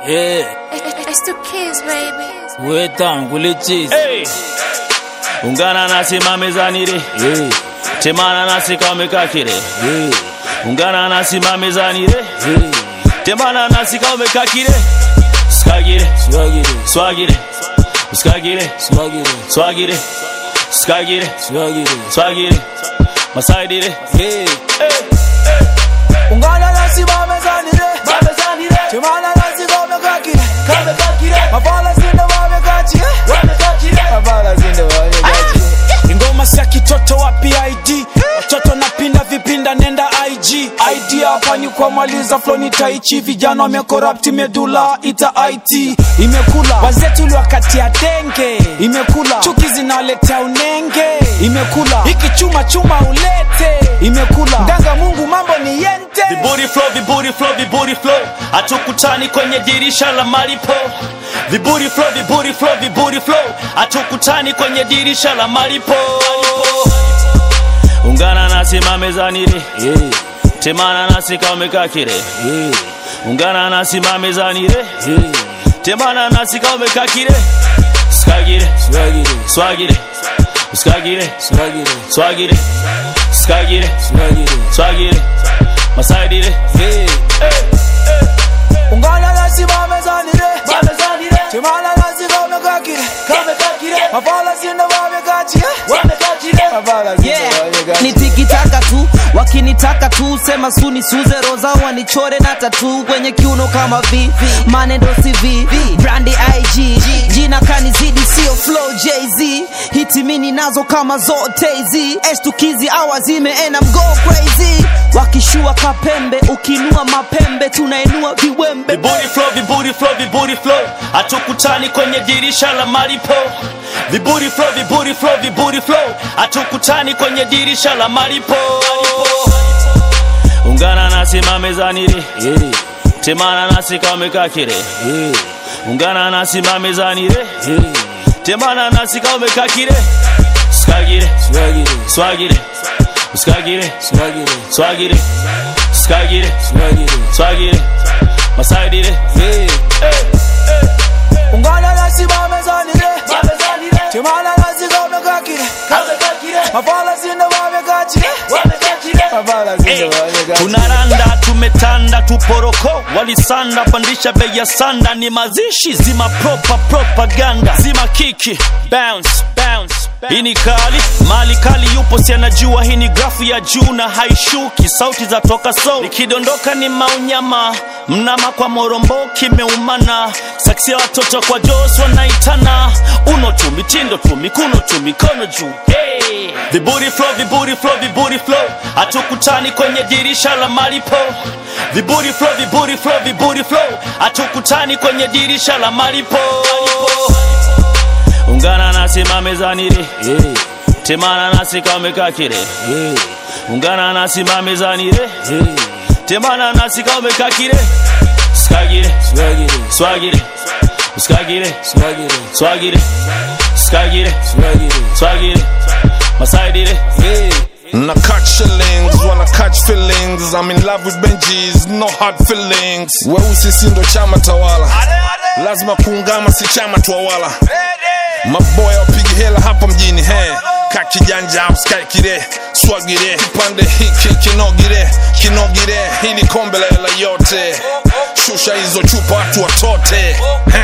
Yeah, It's the kids, baby. wetangu lichizi. Hey! Ungana nasi mamezani re Yeah, temana nasi kaumekakire yeah, ungana nasi mamezani re yeah. temana nasi kaumekakire skagire Swaggy, swagire skagire swaggy, swagire skagire swaggy. swagire masaidire Yeah, ungana nasi bamezanire chimana nasi kamekakire mapala zinde bamekachie mapala zinde bamekachie ingoma sia kitoto wa PID watoto napinda vipinda nenda IG ID hapa ni kwa maliza floni taichi vijana wamekorapti medula ita IT imekula wazetu liwakatia denge imekula chuki zinaletea unenge imekula hiki chuma chuma ulete imekula ndanga mungu mambo ni yente viburi flow viburi flow viburi flow hatukutani kwenye dirisha la malipo viburi flow viburi flow viburi flow hatukutani kwenye dirisha la malipo ungana nasi mamezani re yeah, temana nasi kaumekakire yeah, ungana nasi mamezani re yeah. temana nasi kaumekakire skagire Swaggy, swagire skagire swaggy, swagire skagire swaggy. swagire masaidire Yeah, ungana nasi bamezanire chimana nasi kamekakire mapala zinde bamekachie mapala zinde Yeah, bamekachie ni tikitaka tu wakinitaka tu sema suni suze roza wanichore na tatu kwenye kiuno kama v manendo cv brandi ig jina kanizidi sio flow jz hitimini nazo kama zote hizi estukizi awa zimeena mgo crazy wakishua kapembe ukinua mapembe tunainua viwembe viburi flow viburi flow viburi flow hatukutani kwenye dirisha la malipo viburi flow viburi flow viburi flow hatukutani kwenye dirisha la malipo ungana nasi mamezani re yeah, temana nasi kaumekakire yeah, ungana nasi mamezani re yeah. temana nasi kaumekakire skagire Swaggy, swagire skagire swaggy, swagire skagire swaggy. swagire masaidire Yeah, ungana nasi bamezanire chimana nasi kamekakire mapala zinde bamekachie mapala zinde bamekachie tunaranda tumetanda tuporoko walisanda pandisha bei ya sanda ni mazishi zima propa propaganda zima kiki bounce bounce hii ni kali mali kali yupo si anajua hii ni grafu ya juu na haishuki sauti za toka so ikidondoka ni maunyama mnama kwa morombo kimeumana saksi ya watoto kwa jos wanaitana uno tu mitindo tu mikuno tu mikono juu hey. viburi flow viburi flow viburi flow hatukutani kwenye dirisha la malipo viburi flow viburi flow viburi flow hatukutani kwenye dirisha la malipo ungana nasi mamezani re yeah, temana nasi kaumekakire yeah, ungana nasi mamezani re yeah. temana nasi kaumekakire skagire Swaggy, swagire skagire swaggy, swagire skagire swaggy. swagire masaidire Yeah, Na catch shillings, wanna catch feelings. I'm in love with Benjis, no hard feelings. Weusi si ndo chama tawala, lazima kuungama, si chama twawala. Maboya wapigi hela hapa mjini he ka kijanja sky kire swagire kipande hiki kinogire kinogire hili kombe la hela yote shusha hizo chupa watu watote